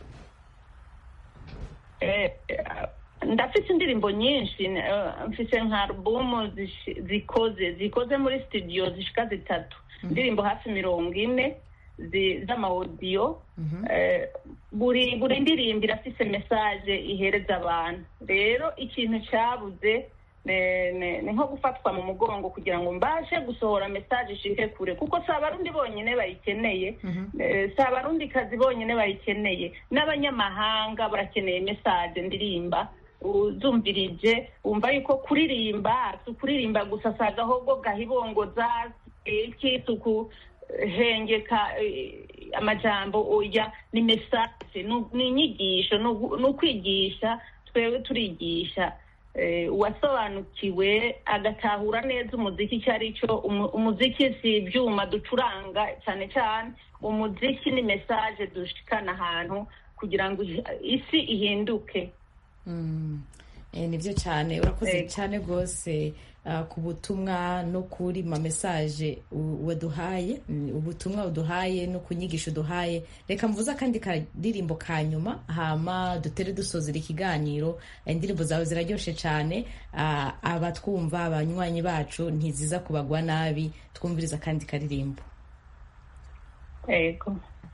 Eh, eh, ndafite indirimbo nyinshi eh, mfise nka alubumu zishi- zikoze zikoze muri studio zishika zitatu indirimbo hafi mirongo ine zi- z'amawodiyo Eh, buri buri ndirimbo irafise mesaje ihereza abantu rero ikintu cyabuze ne- ne- ni nko gufatwa mu mugongo kugira ngo mbashe gusohora mesaje ishike kure kuko si abarundi bonyine bayikeneye Eh, si abarundi kazi bonyine bayikeneye n'abanyamahanga barakeneye mesaje ndirimba uzumvirije wumva yuko kuririmba si ukuririmba gusa si agahogo gahibongoza iki si ukuhengeka eh, amajambo oya ni mesaje ni- ni inyigisho ni ugu- ni ukwigisha twebwe turigisha eh, uwasobanukiwe agatahura neza umuziki icyo ari cyo Umu- umuziki si ibyuma ducuranga cyane cyane umuziki ni mesaje dushikana ahantu kugira ngo isi ihinduke Mm. Eh, nivyo cyane urakoze Ego. cyane rwose ah, ku butumwa no kuri ma message u- waduhaye mm, ubutumwa uduhaye no ku nyigisho uduhaye reka mvuze akandi kadirimbo ka nyuma hama dutere dusozera ikiganiro Eh, indirimbo zawe ziraryoshe cyane ah, abatwumva abanywanyi bacu ntiziza kubagwa nabi twumviriza akandi karirimbo yego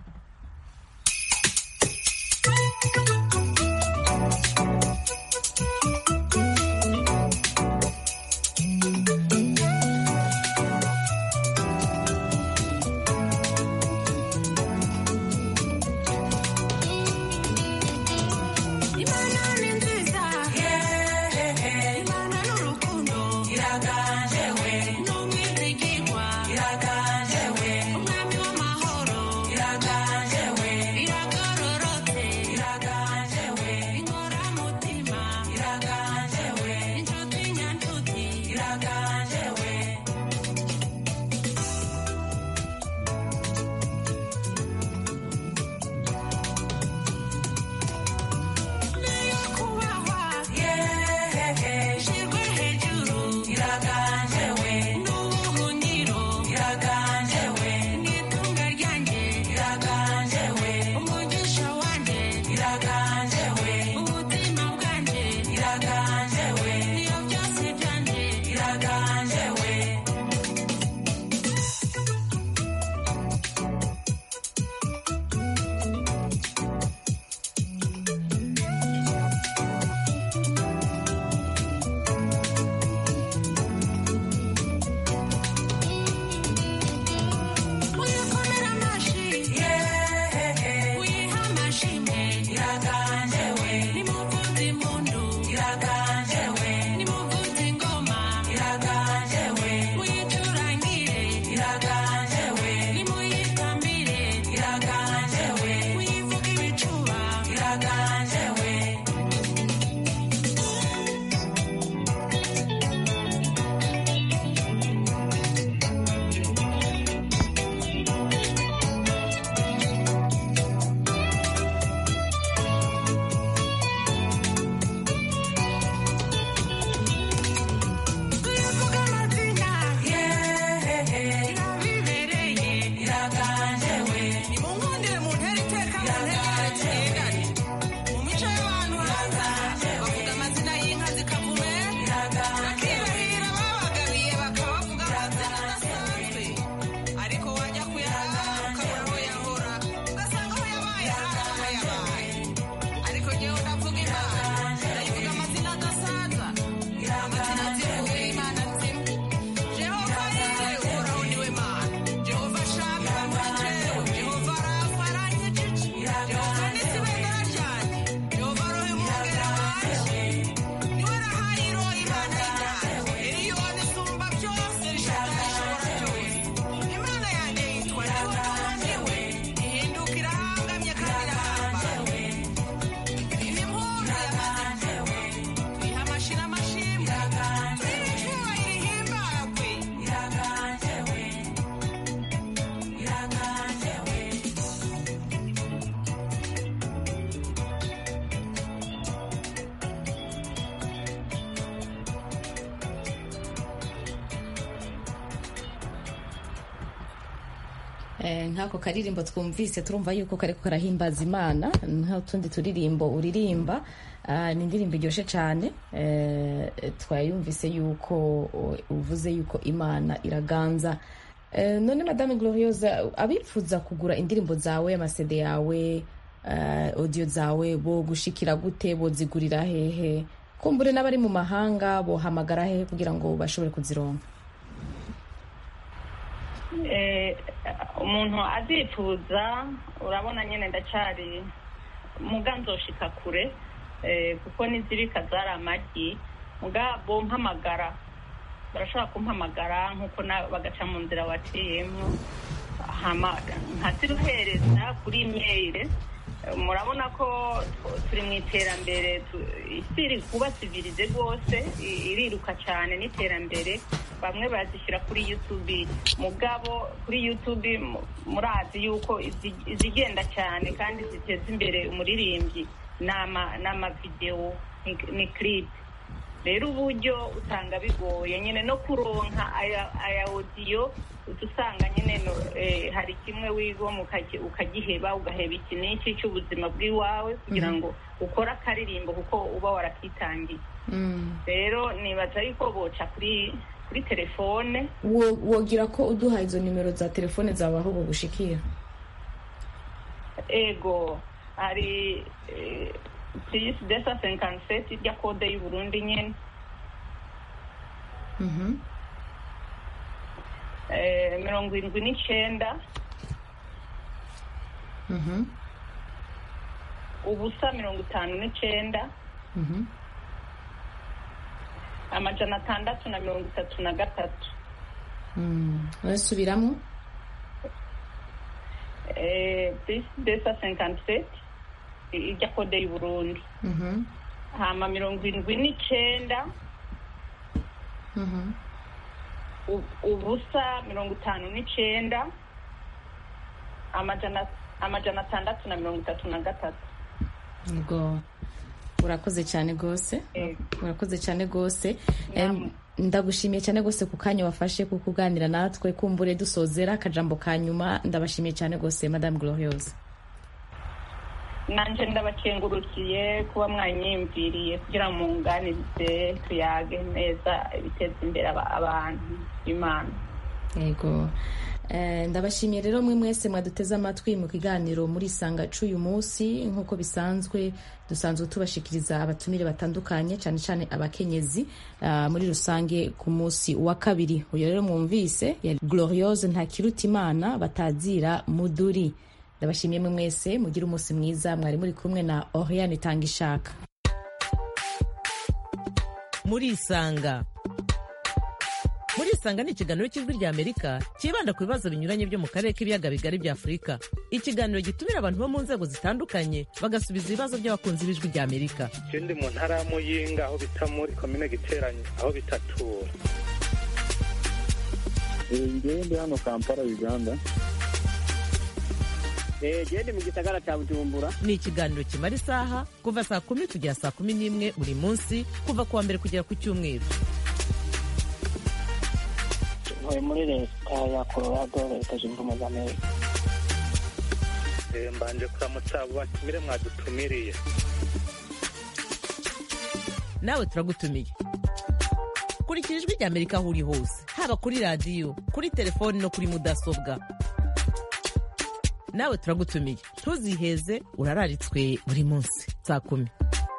Imana ni nziza Imana n'urukundo iraganje we n'umwizigirwa iraganje we umwami w'amahoro iraganje we iragororotse iraganje we inkoramutima iraganje we inshuti nyanshuti iraganje we niyo kubahwa shirwe hejuru iraganje we n'ubuhungiro iraganje we n'itunga ryanjye iraganje we umugisha wanjye iraganje we ubuzima bwanjye iraganje we niyo byose byanjye iraganje we uyikomera amashi uyiha amashimwe iraganje we nimuvuze impundu iraganje we nimuvuze ingoma iraganje we muyicurangire iraganje we nimuyitambire iraganje we muyivuge ibicuba iraganje we tuyavuga amazina irabibereye iraganje we nimunkundire mu ntera iteka mu ntera tuyigane mu mico y'abantu hanze bavuga amazina y'inka zikavume bakirahira babagabiye bakabavuga amazina adasanzwe ariko wajya kuyaha ukabura aho yahora ugasanga aho yabaye hari aho yabaye ariko njyewe ndavuga imana ndayivuga amazina adasaza amazina nzivuga imana nzima jehova yire uhoraho niwe mana jehova shami bamuritewe jehova rafa aranyiciki jehova nisi ibendera ryanjye jehova roho umwungera wanje niwe rahayiro imana y'ibyaha eliyoni isumba byose rishobora rishobora byose imana yanjye yitwa jehova niwe ihinduka irahangamye kandi irahambaye imihunda yamaze tuyiha amashira amashimwe tuyiha icyubahiro ihimbagwe iraganje we iraganje we Eh, nk'ako karirimbo twumvise turumva yuko kariko karahimbaza imana nk'utundi turirimbo uririmba Ah, ni indirimbo iryoshe cyane eh, twayumvise yuko o- uvuze yuko imana iraganza Eh, none madame gloriosa abifuza kugura indirimbo zawe amasede yawe eh, audio zawe bo gushikira gute bozigurira hehe kumbure n'abari mu mahanga bohamagara hehe kugira ngo bashobore kuzironka Eh, umuntu azifuza urabona nyine ndacari muga nzoshika kure eh, kuko n'izibika zari amagi muga bompamagara barashobora kumpamagara nk'uko na- bagaca mu nzira waciyemo hama nkaziruhereza kuri imeyire murabona ko turi mu iterambere tu- isi iri kuba sivirize rwose i- iriruka cyane n'iterambere bamwe bazishyira kuri youtube mugabo kuri youtube mu- murazi yuko izi- izigenda cyane kandi ziteza imbere umuririmbyi ni ama- ni amavidewo ni- ni clip rero uburyo usanga bigoye nyine no kuronka aya aya odiyo uca usanga nyine no, eh, hari kimwe wigoma ukagi- ukagiheba ugaheba iki n'iki cy'ubuzima bw'iwawe kugira ngo ukore akaririmbo kuko uba warakitangiye rero nibaza yuko boca kuri kuri telefone Wo- wogira ko uduha izo nimero za telefone zawe aho bugushikira ego hari purisi desa senkaniseti ijya kode y'uburundi nyine Mhm. Eh, mirongo irindwi n'icyenda Mhm. ubusa mirongo itanu n'icyenda Mhm. amajana atandatu na mirongo itatu na gatatu Mm. urasubiramo Eh, purisi desa senkaniseti ijya kode y'uburundi Mhm. hama mirongo irindwi n'icyenda Mhm. u- ubusa mirongo itanu n'icyenda amajana amajana atandatu na mirongo itatu na gatatu Yego. urakoze cyane rwose Yego. urakoze cyane rwose Namwe. Em, ndagushimiye cyane rwose ku kanya wafashe ku kuganira natwe kumbure dusozera akajambo ka nyuma ndabashimiye cyane rwose madame gloriose nanjye ndabakengurukiye kuba mwanyiyumviriye kugira ngo munganirize tuyage neza ibiteza imbere aba- abantu imana yego Eh, ndabashimiye rero mwe mwese mwaduteze amatwi mu kiganiro muri isanga c'uyu munsi nk'uko bisanzwe dusanzwe tubashikiriza abatumire batandukanye cyane cyane abakenyezi ah, muri rusange ku munsi wa kabiri uyu rero mwumvise yari gloriose ntakirutimana batazira muduri ndabashimiye mwe mwese mugire umunsi mwiza mwari muri kumwe na oriane itanga ishaka murisanga murisanga ni ikiganiro cy'ijwi rya amerika cyibanda ku bibazo binyuranye byo mu karere k'ibiyaga bigari bya afurika ikiganiro gitumira abantu bo mu nzego zitandukanye bagasubiza ibibazo by'abakunzi b'ijwi rya amerika je ndi mu ntara ya muyinga aho bita muri komine giteranye aho bitatura ngewe ndi hano kampala uganda gende mu gisagara cya bujumbura ni ikiganiro kimara isaha kuva saa kumi kugera saa kumi n'imwe buri munsi kuva ku wa mbere kugera ku cyumweru ntuye muri leta ya colorado leta zunze ubumwe za amerika Eh, mbanje kuramutsa abo batumire mwadutumiriye nawe turagutumiye kurikira ijwi rya amerika aho uri hose haba kuri radiyo kuri telefoni no kuri mudasobwa nawe turagutumiye ntuziheze urararitswe buri munsi saa kumi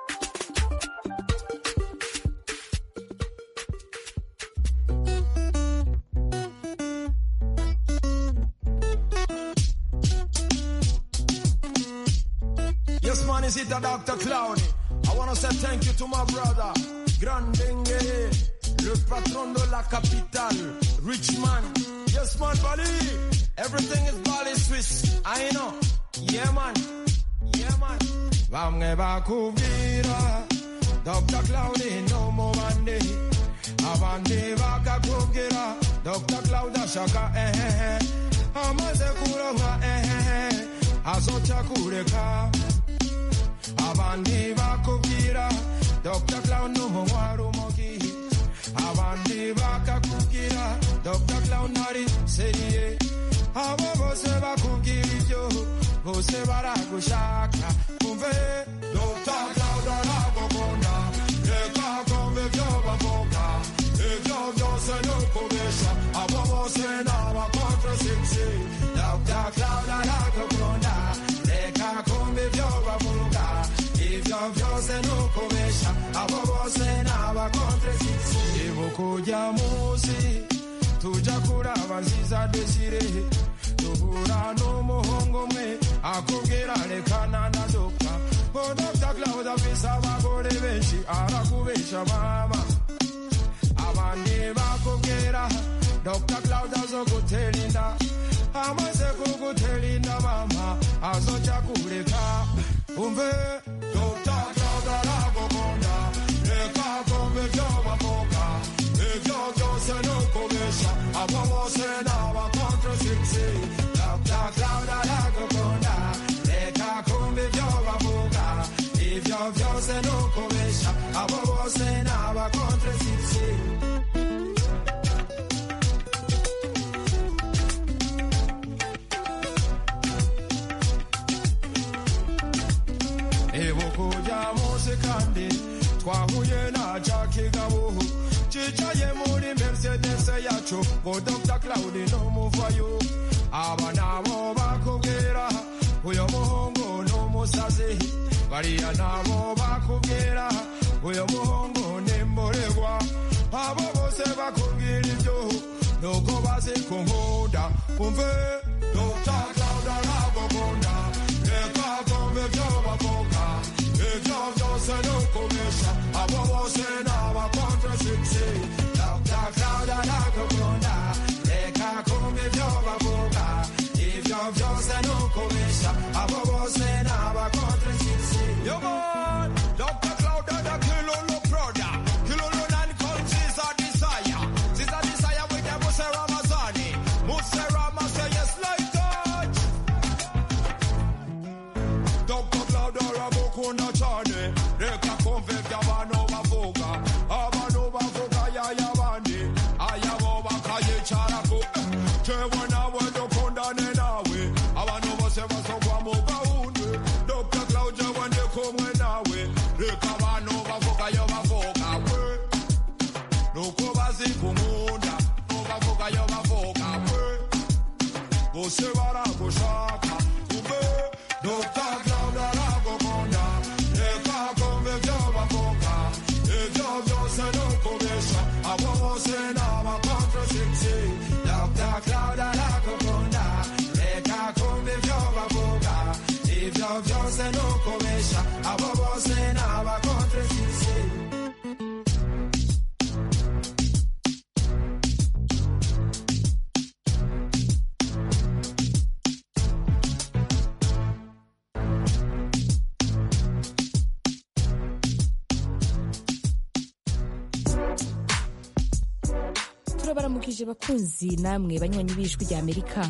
Yes, man, is it a Dr. Clowny? I wanna say thank you to my brother, Grandenge, le patron de la capitale, rich man. Yes, man, Bali. Everything is Bali Swiss. I know. Yeah, man. Yeah, man. Bamwe bakubwira, Dr. Clowny no more Monday. Abandi bakakubwira, Dr. Cloud ashaka eh eh eh. Amaze kuronka eh eh eh. Azoca kureka. abandi bakubwira dr clown n'umunywa rumogi abandi bakakubwira dr clown ari seriye abo bose bakubwira ibyo bose baragushaka umve dr clown aragukunda reka kumva ibyo bavuga ibyo byose ni ukubesha abo bose ni abakontrasiksi dr clown aragukunda reka kumva ibyo bavuga ibyo byose ni ukubesha abo bose ni abakontrasiksi ibuka ujya munsi tujya kuraba nziza desire duhura n'umuhungu umwe akubwira rekana na dogita ngo dogita claude afise abagore benshi arakubesha mama abandi bakubwira dr claude azogutera inda amaze kugutera inda mama azoca kureka umve dr claude aragukunda reka kumva ibyo bavuga ibyo byose ni ukubesha abo bose ni abakontrasiksi dr claude aragukunda reka kumva ibyo bavuga ibyo byose ni ukubesha abo bose ni abakontrasiksi ibuka ujya munsi kandi twahuye na jaki gabuhu cicaye muri mercedes yacu ngo dr claudi n'umuvayo aba nabo bakubwira uyo muhungu n'umusazi bariya nabo bakubwira uyo muhungu nimboregwa abo bose bakubwira ibyo nuko bazi kunkunda umve Dr. Claude aragukunda reka kumva ibyo bavuga ibyo byose ni ukubesha abo bose ni abakontrasipsi Dr. Claude aragukunda reka kumva ibyo bavuga ibyo byose ni ukubesha abo bose ni abakontrasipsi Yo man, Dr. Claude and a Kilolo brother Kilolo nine countries are desire Sister desire with them Muse Ramazani Muse Ramazani yes like that Dr. Claude arabukunda cyane reka kumva iby'abantu bavuga abantu bavuga y'ay'abandi ayabo bakayicara ku jewe nawe dukundane nawe abantu bose basogwa mu gahunda Dr. Claude jewe ndi kumwe nawe reka abantu bavuga yo bavuga we nuko bazi kunkunda nubavuga yo bavuga we bose baragushaka umbe Dr. Claude aragukunda reka kumva ibyo bavuga ibyo byose ni ukubesha abo bose ni abakontrasipsi Dr. Claude aragukunda reka kumva ibyo bavuga ibyo byose ni ukubesha abo bose ni abakontrasipsi turabaramukije bakunzi namwe banywanyi b'ijwi rya amerika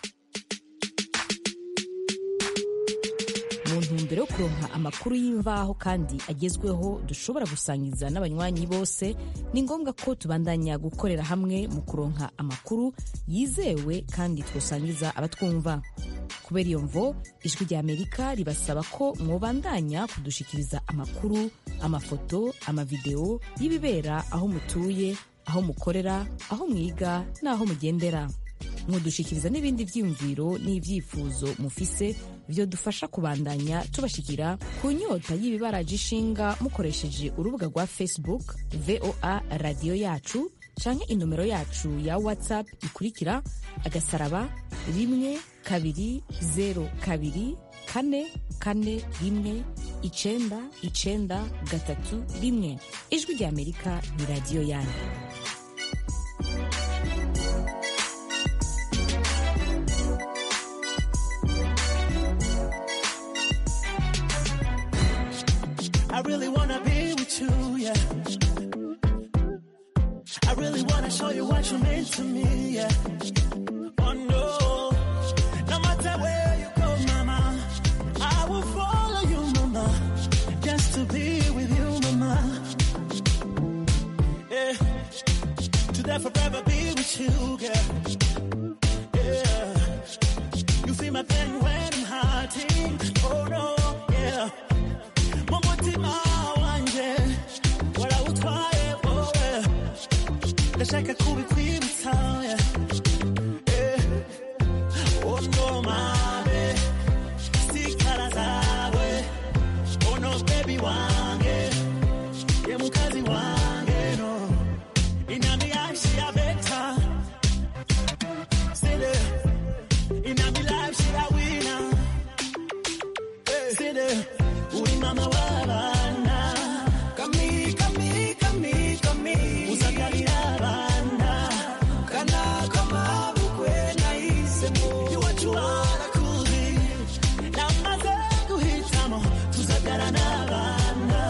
mu ntumbero yo kuronka amakuru y'imvaho kandi agezweho dushobora gusangiza n'abanywanyi bose ni ngombwa ko tubandanya gukorera hamwe mu kuronka amakuru yizewe kandi twosangiza abatwumva kubera iyo mvo ijwi rya amerika ribasaba ko mwobandanya kudushikiriza amakuru amafoto amavideo y'ibibera aho mutuye aho mukorera aho mwiga n'aho mugendera mudushikiriza n'ibindi byiyumviro n'ibyifuzo mufise byo dufasha kubandanya tubashikira ku nyota y'ibibaraje ishinga mukoresheje urubuga rwa facebook voa radiyo yacu canke inomero yacu ya whatsapp ikurikira agasaraba rimwe kabiri zero kabiri kane kane rimwe icenda icenda gatatu rimwe ijwi rya amerika ni radiyo yanyu I really wanna be with you, yeah. I really wanna show you what you mean to me, yeah. Oh no, no matter where you go, mama, I will follow you, mama, just to be with you, mama. Yeah, to forever be with you, girl. Yeah, you feel my pain when I'm hurting. Oh no, yeah. mumutima wanje warawutwaye wowe ndashaka kubikwibutsa yeah. Eh, oh no mabe sikara zawe oh no baby wange ye mukazi wange no inami yashi ya beta sile inami life she a winner sile uri mama w'abana kami kami kami kami uzagarira abana kana kama bukwe nahisemo iwacu warakuzi namaze guhitamo tuzagara n'abana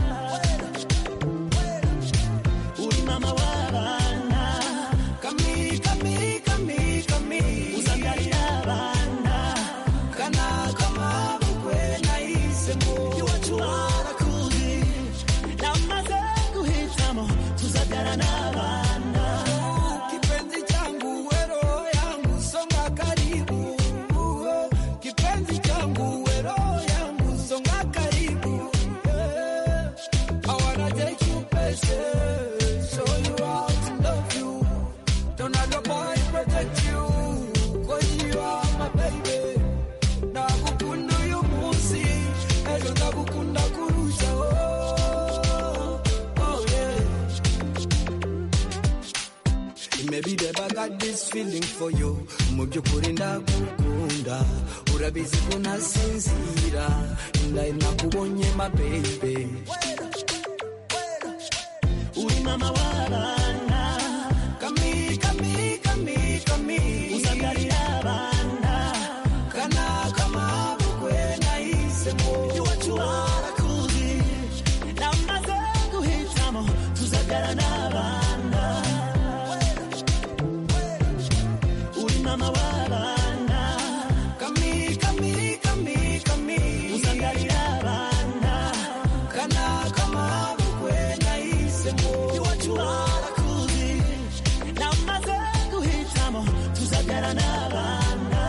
uri mama w'abana kami kami kami kami uzagarira abana kana kama bukwe nahisemo iwacu warakuzi namaze guhitamo tuzagara n'abana kipenzi changu wero yangu songa karibu kipenzi changu wero yangu songa karibu got this feeling for you mu by'ukuri ndagukunda urabizi ko ntasinzira indayi nakubonye ma baby uri mama w'abana kami kami kami kami usagarira abana kana kama bukwe nahisemo iwacu barakuzi namaze guhitamo tuzagara n'abana uri mama w'abana kami kami kami kami usagarira abana kana kama bukwe nahisemo iwacu barakuzi namaze guhitamo tuzagara n'abana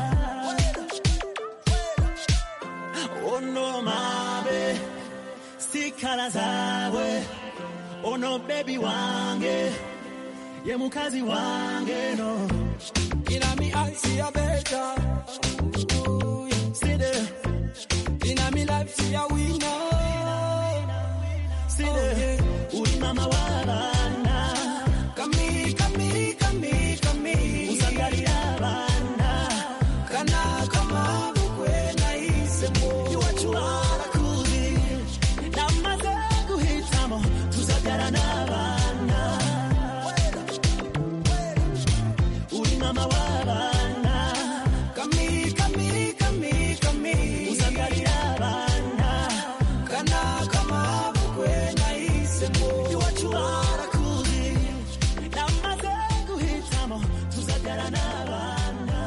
oh no mabe sikala zawe oh no baby wange ye mukazi wange no ina mi eyes ya better see there ina mi life ya winner see there uri mama w'abana kami kami kami kami usagarira abana kana kama bukwe nahisemo iwacu barakuzi namaze guhitamo tuzagara n'abana uri mama w'abana kami kami kami kami usagarira abana kana kama bukwe nahisemo iwacu barakuzi namaze guhitamo tuzagara n'abana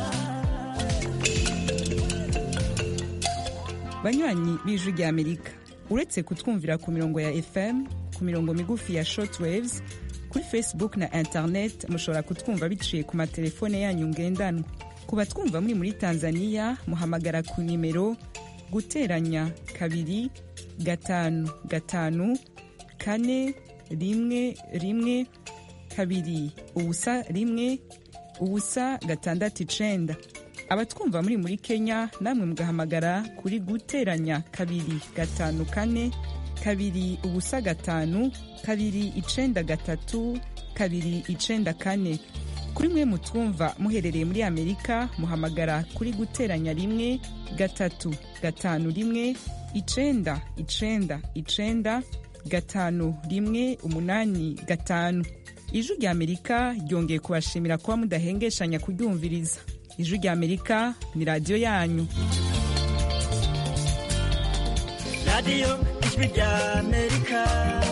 banywanyi b'ijwi rya amerika uretse kutwumvira ku mirongo ya fm ku mirongo migufi ya shortwaves kuri facebook na internet mushobora kutwumva biciye ku matelefone yanyu ngendanwa ku batwumva muri muri tanzania muhamagara ku nimero guteranya kabiri gatanu gatanu kane rimwe rimwe kabiri ubusa rimwe ubusa gatandatu icenda abatwumva muri muri kenya namwe mugahamagara kuri guteranya kabiri gatanu kane kabiri ubusa gatanu kabiri icenda gatatu kabiri icenda kane kuri mwe mutwumva muherereye muri amerika muhamagara kuri guteranya rimwe gatatu gatanu rimwe icenda icenda icenda gatanu rimwe umunani gatanu ijwi rya amerika ryongeye kubashimira kuba mudahengeshanya kuryumviriza ijwi rya amerika ni radiyo yanyu radiyo ijwi rya amerika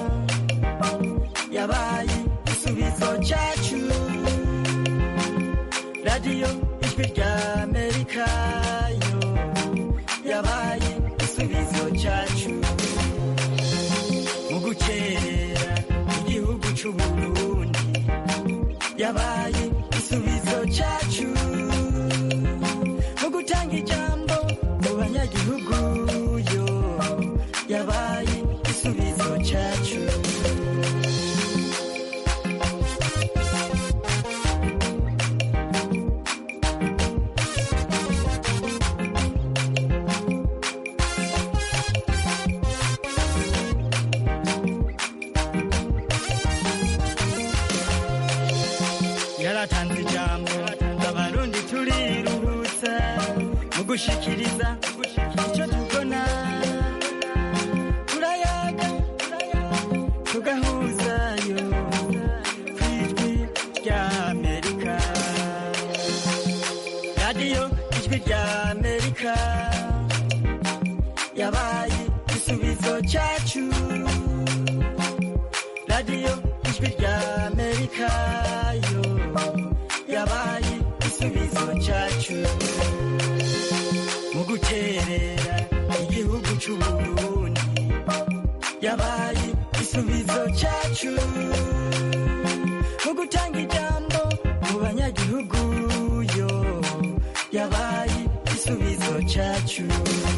yabaye igisubizo cyacu radiyo ijwi rya amerika yo yabaye igisubizo cyacu mu gukerera igihugu cy'u burundi yabaye igisubizo cyacu mu gutanga ijambo mu banyagihugu yo yabaye igisubizo cyacu yaratanze ijambo abarundi turiruhutsa mu gushikiriza icyo tubona turayaga tugahuzayo ku ijwi rya amerika radiyo ijwi rya amerika yabaye igisubizo cyacu radiyo ijwi rya amerika yo yabaye igisubizo cyacu mu guterera igihugu cy'u burundi yabaye igisubizo cyacu mu gutanga ijambo mu banyagihugu yo yabaye igisubizo cyacu